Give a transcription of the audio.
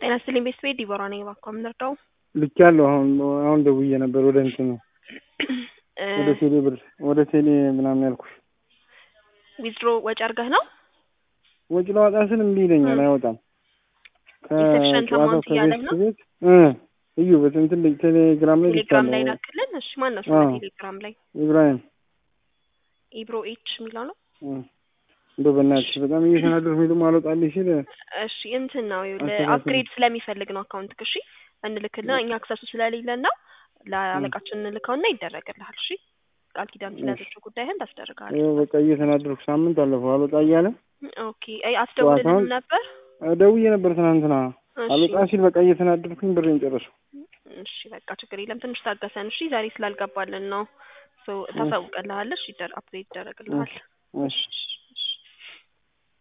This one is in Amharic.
ጤና ይስጥልኝ ቤተሰቤ ዲቦራ ነኝ። እባክዎ የምንረዳው ልኬያለሁ። አሁን አሁን ደውዬ ነበር ወደ እንትን ወደ ቴሌ ብር ወደ ቴሌ ምናምን ያልኩሽ ዊዝድሮ ወጪ አድርገህ ነው? ወጪ ለዋጣ ስል እምቢ ይለኛል፣ አይወጣም። ኢንሴፕሽን ከጨዋታው አማውንት እያለህ ከቤት ነው? ቤት እ እዩ በትንትን ቴሌግራም ላይ ቴሌግራም ላይ ልኬያለሁ። ላክልን። እሺ ማን ነው ስለ አዎ። ቴሌግራም ላይ ኢብራሂም ኢብሮ ኤች የሚለው ነው? እ እንደው በእናትሽ በጣም እየተናደድኩኝ ደግሞ አልወጣልሽ ሲል እሺ እንትን ነው ይኸውልህ አስተካክል። አፕግሬድ ስለሚፈልግ ነው አካውንት እሺ እንልክልና እኛ አክሰሱ ስለሌለን ነው ለአለቃችን እንልከውና ይደረግልሃል። እሺ ቃል ኪዳን ስለያዘችው ጉዳይህን ታስደርጋለህ። ይኸው በቃ እየተናደድኩ ሳምንት አለፈው አልወጣ እያለ ኦኬ አይ አስደውልልንም ጨዋታውን ነበር። እ ደውዬ ነበር ትናንትና እሺ አልወጣ ሲል በቃ እየተናደድኩኝ ብሬን ጨረሱ። እሺ በቃ ችግር የለም ትንሽ ታገሰን። እሺ ዛሬ ስላልገባልን ነው። ሶ ታሳውቀልሃለሽ፣ ይደር አፕግሬድ ይደረግልሃል። እሺ